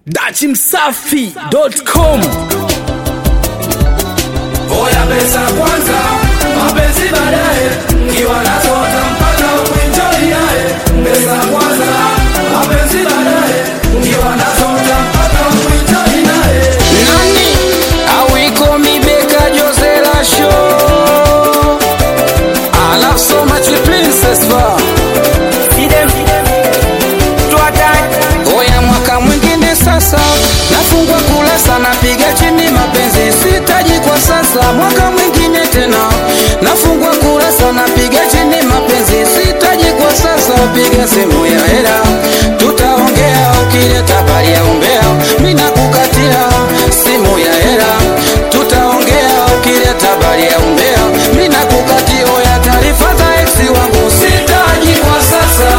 dachimsafi.com Oya pesa kwanza, mapenzi baadaye, kiwa nasota mpaka uenjoy naye. Pesa kwanza, mapenzi baadaye, kiwa nasota mpaka uenjoy naye. nani awiko mibeka josela show I love so much princess bar oya mwaka mwingine sasa nafungwa kulasa napiga chini mapenzi sitaji kwa sasa mwaka mwingine tena nafungwa kurasa napiga chini mapenzi sitaji kwa sasa piga simu ya hela tutaongea ukileta bali ya umbea mina kukatia simu ya hela tutaongea ukileta bali ya umbea mina kukatia ya taarifa za eksi wangu sitaji kwa sasa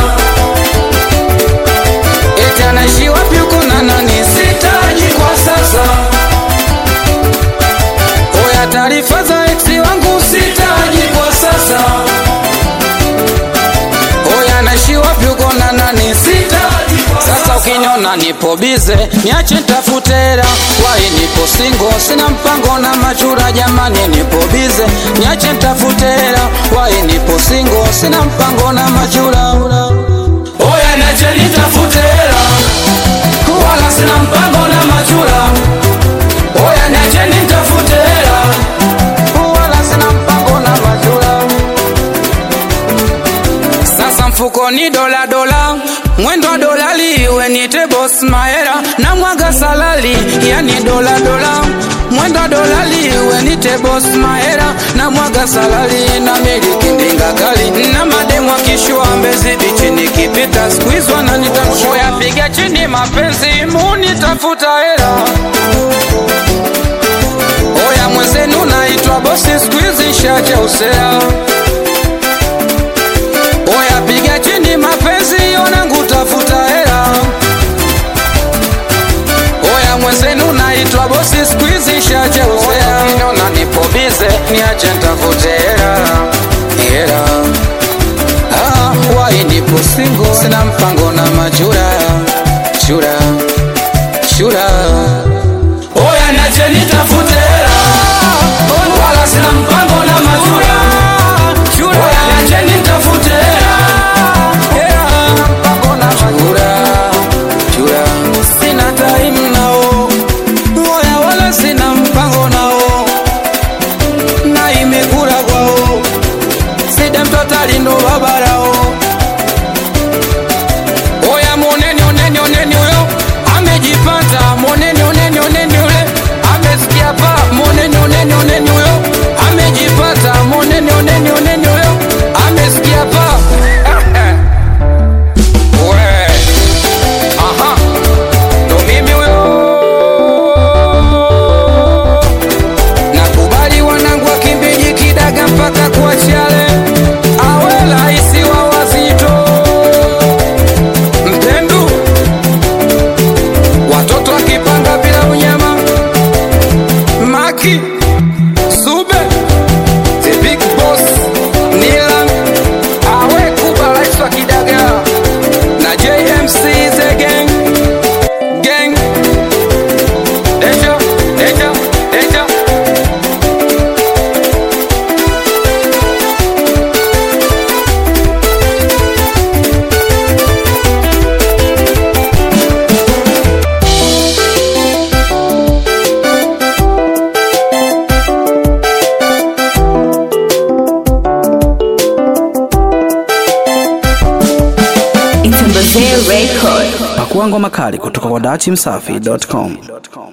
eti anaishi wapi huko na nani sitaji kwa sasa oya taarifa za eksi wangu sitaji kwa sasa oya anaishi wapi huko na nani sitaji kwa sasa ukiniona nipo bize niache ntafute hela wai nipo singo sina mpango na machura jamani nipo bize niache ntafute hela wai nipo singo sina mpango na machura Oya niache nitafute hela, wala sina mpango na machula. Oya niache nitafute hela, wala sina mpango na majula. Sasa mfukoni dola dola, mwendo wa dolali, iwe nite boss mahera na mwaga salali, yani dola dola mwendo wa dolali, iwe nite boss mahera na mwaga salali, na miliki ndinga kali na mademu akishua mbezi bichi, nikipita squeeze wananitamshua, yapiga chini mapenzi munitafuta hela Oya mwenzenu naitwa bosi squeeze shaja usea Oya piga chini mapenzi yonangu tafuta hela Oya mwenzenu naitwa bosi squeeze shaja usea Niona nipo bize niache ntafute hela Hela Ah, wai nipo single sina mpango na majura Chura Chura oya niache nitafute hela, wala sina mpango na machula. Oya niache nitafute hela, sina time nao moya wala sina mpango nao na imekula kwao sida mtoto alindo babarao oya moneni oneni oneni huyo amejipata moneni oneni oneni ule amesikia pa moneni oneni oneni huyo amejipata moneni oneni oneni huyo amesikia pa we aha ndo mimi huyo nakubali wanangu wakimbiji kidaga mpaka kuachale awe rahisi wa wazito mpendu watoto wakipanga bila unyama maki sube the big boss nilan awe kuba rais wa kidaga na jmc the gang gang Deja, deja, deja. It's a Record. pakuangwa makali kutoka kwa dachimsafi.com